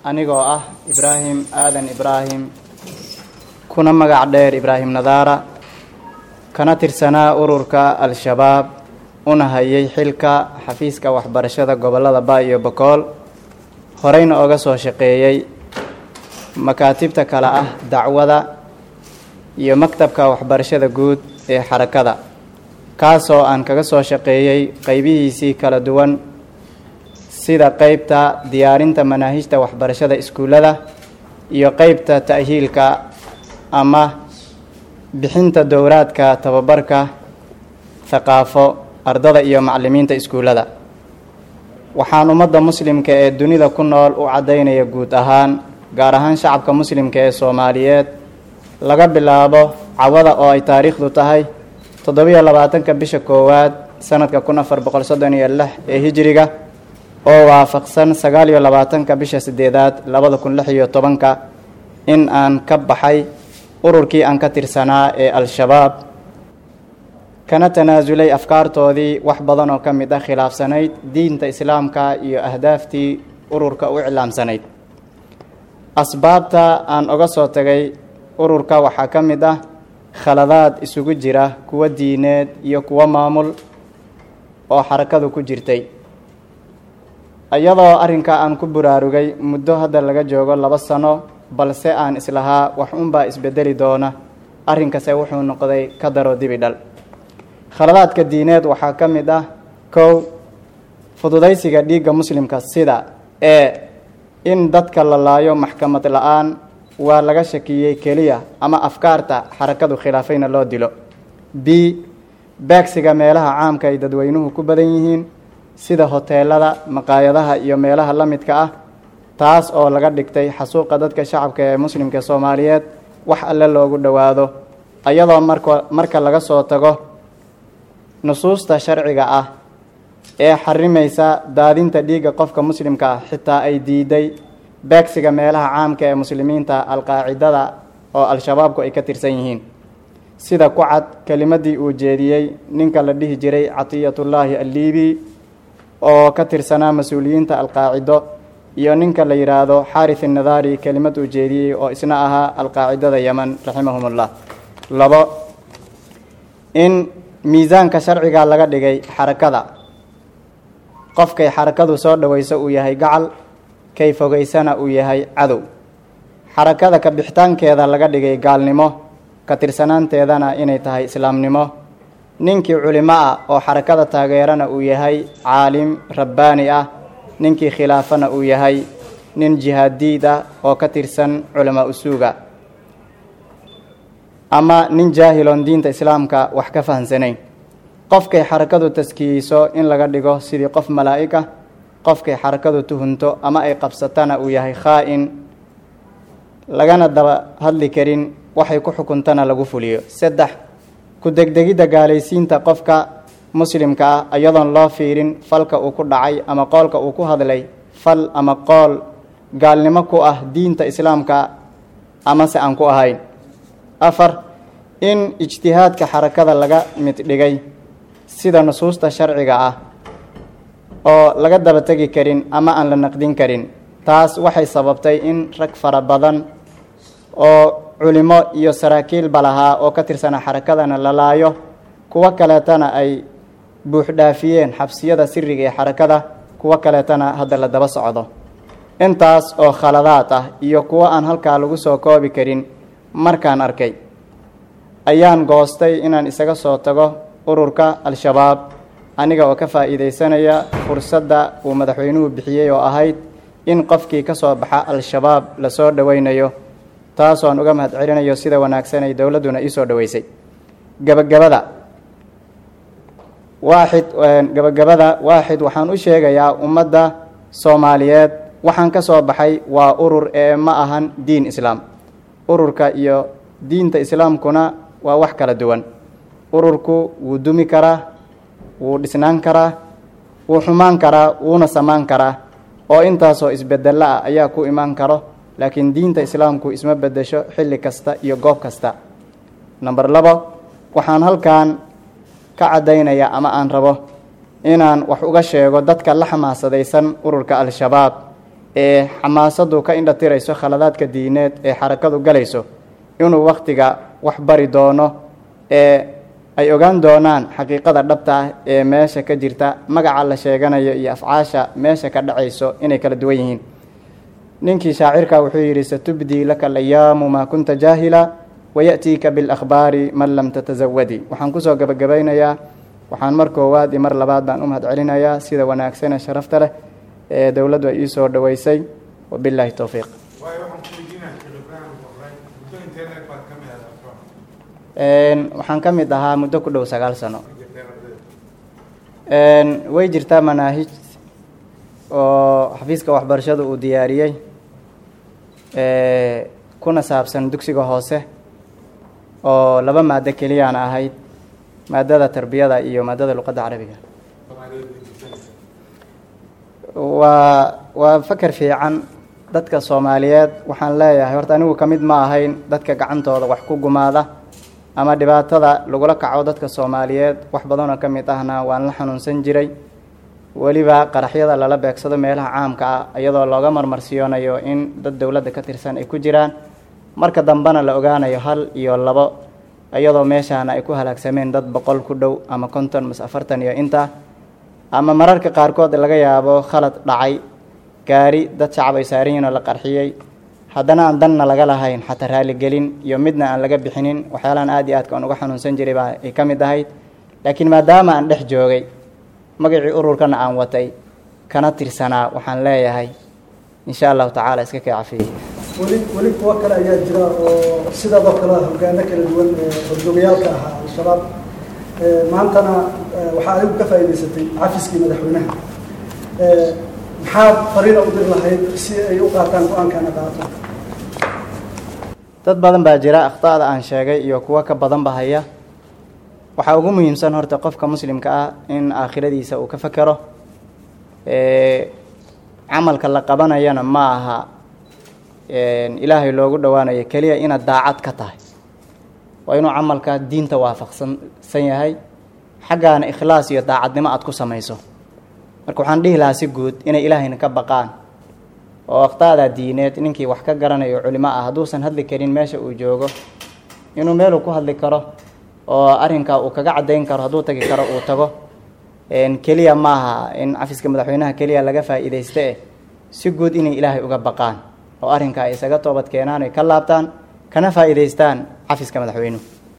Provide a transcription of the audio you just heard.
anigoo ah ibraahim aadan ibraahim kuna magac dheer ibraahim nadaara kana tirsanaa ururka al-shabaab una hayay xilka xafiiska waxbarashada gobollada ba iyo bokool horeyna oga soo shaqeeyey makaatibta kale ah dacwada iyo maktabka waxbarashada guud ee xarakada kaasoo aan kaga soo shaqeeyey qeybihiisii kala duwan sida qeybta diyaarinta manaahijta waxbarashada iskuullada iyo qeybta ta'hiilka ama bixinta dowraadka tababarka thaqaafo ardada iyo macallimiinta iskuullada waxaan ummadda muslimka ee dunida ku nool u caddaynaya guud ahaan gaar ahaan shacabka muslimka ee soomaaliyeed laga bilaabo cawada oo ay taariikhdu tahay toddobiyo labaatanka bisha koowaad sanadka kun afar boqol soddon iyo lix ee hijiriga oo waafaqsan sagaal iyo labaatanka bisha sideedaad labada kun lix iyo tobanka in aan ka baxay ururkii aan ka tirsanaa ee al-shabaab kana tanaasulay afkaartoodii wax badan oo ka mid ah khilaafsanayd diinta islaamka iyo ahdaaftii ururka u iclaamsanayd asbaabta aan oga soo tagay ururka waxaa ka mid ah khaladaad isugu jira kuwo diineed iyo kuwo maamul oo xarakadu ku jirtay iyadoo arrinka aan ku buraarugay muddo hadda laga joogo laba sano balse aan islahaa wax unbaa isbedeli doona arrinkase wuxuu noqday ka daro dibi dhal khaladaadka diineed waxaa ka mid ah kow fududaysiga dhiigga muslimka sida ee in dadka la laayo maxkamad la-aan waa laga shakiyey keliya ama afkaarta xarakadu khilaafayna loo dilo b beegsiga meelaha caamka ay dadweynuhu ku badan yihiin sida hoteelada maqaayadaha iyo meelaha la midka ah taas oo laga dhigtay xasuuqa dadka shacabka ee muslimka soomaaliyeed wax alle loogu dhowaado iyadoo marka marka laga soo tago nusuusta sharciga ah ee xarimaysa daadinta dhiigga qofka muslimka ah xitaa ay diiday beegsiga meelaha caamka ee muslimiinta alqaacidada oo al-shabaabku ay ka tirsan yihiin sida ku cad kelimadii uu jeediyey ninka la dhihi jiray catiyatullaahi alliibi oo ka tirsanaa mas-uuliyiinta alqaacido iyo ninka la yidhaahdo xaarith innadaari kelimad uu jeediyey oo isna ahaa alqaacidada yeman raximahumullah labo in miisaanka sharciga laga dhigay xarakada qofkay xarakadu soo dhoweyso uu yahay gacal kay fogeysana uu yahay cadow xarakada ka bixitaankeeda laga dhigay gaalnimo ka tirsanaanteedana inay tahay islaamnimo ninkii culimo ah oo xarakada taageerana uu yahay caalim rabbaani ah ninkii khilaafana uu yahay nin jihaadiid ah oo ka tirsan culamaa usuuga ama nin jaahiloon diinta islaamka wax ka fahamsanayn qofkay xarakadu taskiyeyso in laga dhigo sidii qof malaa'ig ah qofkay xarakadu tuhunto ama ay qabsatana uu yahay khaa-in lagana daba hadli karin waxay ku xukuntana lagu fuliyo saddex ku degdegidda gaalaysiinta qofka muslimka ah iyadoon loo fiirin falka uu ku dhacay ama qoolka uu ku hadlay fal ama qool gaalnimo ku ah diinta islaamka amase aan ku ahayn afar in ijtihaadka xarakada laga mid dhigay sida nusuusta sharciga ah oo laga daba tegi karin ama aan la naqdin karin taas waxay sababtay in rag fara badan oo culimo iyo saraakiilba lahaa oo ka tirsana xarakadana la laayo kuwo kaleetana ay buuxdhaafiyeen xabsiyada siriga ee xarakada kuwo kaleetana hadda la daba socdo intaas oo khaladaad ah iyo kuwo aan halkaa lagu soo koobi karin markaan arkay ayaan goostay inaan isaga soo tago ururka al-shabaab aniga oo ka faa'iidaysanaya fursadda uu madaxweynuhu bixiyey oo ahayd in qofkii ka soo baxa al-shabaab lasoo dhoweynayo taasoon uga mahad celinayo sida wanaagsan ay dowladduna ii soo dhoweysay gebagabada waaxid gebagabada waaxid waxaan u sheegayaa ummadda soomaaliyeed waxaan ka soo baxay waa urur ee ma ahan diin islaam ururka iyo diinta islaamkuna waa wax kala duwan ururku wuu dumi karaa wuu dhisnaan karaa wuu xumaan karaa wuuna samaan karaa oo intaasoo isbedelo ah ayaa ku imaan karo laakiin diinta islaamku isma bedesho xilli kasta iyo goob kasta number labo waxaan halkan ka caddaynaya ama aan rabo inaan wax uga sheego dadka la xamaasadaysan ururka al-shabaab ee xamaasadu ka indhatirayso khaladaadka diineed ee xarakadu galayso inuu wakhtiga wax bari doono ee ay ogaan doonaan xaqiiqada dhabta ah ee meesha ka jirta magaca la sheeganayo iyo afcaasha meesha ka dhacayso inay kala duwan yihiin ninkii shaacirka wuxuu yidhi satubdii laka alayaamu maa kunta jaahila waya'tiika bilakhbaari man lam tatasawadi waxaan kusoo gabagabaynayaa waxaan mar koowaad iyo mar labaad baan u mahad celinayaa sida wanaagsane sharafta leh ee dowladdu ay ii soo dhoweysay wabilaahi towfiiq waxaan ka mid ahaa muddo ku dhow sagaal sano way jirtaa manaahij oo xafiiska waxbarashada uu diyaariyey kuna saabsan dugsiga hoose oo laba maado keliyaan ahayd maadada tarbiyada iyo maadada luqadda carabiga waa waa fakar fiican dadka soomaaliyeed waxaan leeyahay horta anigu ka mid ma ahayn dadka gacantooda wax ku gumaada ama dhibaatada lagula kaco dadka soomaaliyeed wax badanoo ka mid ahna waan la xanuunsan jiray weliba qaraxyada lala beegsado meelaha caamka ah iyadoo looga marmarsiyoonayo in dad dowladda ka tirsan ay ku jiraan marka dambena la ogaanayo hal iyo labo iyadoo meeshaana ay ku halaagsameen dad boqol ku dhow ama konton mas afartan iyo intaa ama mararka qaarkood laga yaabo khalad dhacay gaari dad shacab ay saaran yihin oo la qarxiyey haddana aan danna laga lahayn xataa raaligelin iyo midna aan laga bixinin waxyaalahan aad iyo aadka aan uga xanuunsan jiray baa ay ka mid ahayd laakiin maadaama aan dhex joogay magacii ururkana aan watay kana tirsanaa waxaan leeyahay insha allahu tacaala iska kay cafiyey weli weli kuwo kale ayaa jira oo sidaadoo kale hogaano kala duwan horjoogayaalka ahaa al-shabaab maantana waxaa adigu ka faa'idaysatay cafiskii madaxweynaha maxaad fariina u diri lahayd si ay u qaataan go-aankana qaato dad badan baa jira akhطa'da aan sheegay iyo kuwo ka badanba haya waxaa ugu muhiimsan horta qofka muslimka ah in aakhiradiisa uu ka fekero camalka la qabanayana ma aha ilaahay loogu dhowaanayo keliya inaad daacad ka tahay waa inuu camalka diinta waafaqsansan yahay xaggaana ikhlaas iyo daacadnimo aad ku samayso marka waxaan dhihi lahaa si guud inay ilaahayna ka baqaan oo akhtaada diineed ninkii wax ka garanayo culimo ah hadduusan hadli karin meesha uu joogo inuu meeluu ku hadli karo oo arrinkaa uu kaga caddayn karo hadduu tagi karo uu tago keliya maaha in cafiska madaxweynaha keliya laga faa'iidaysta eh si guud inay ilaahay uga baqaan oo arrinkaa ay isaga toobad keenaan ay ka laabtaan kana faa'iidaystaan cafiska madaxweynuhu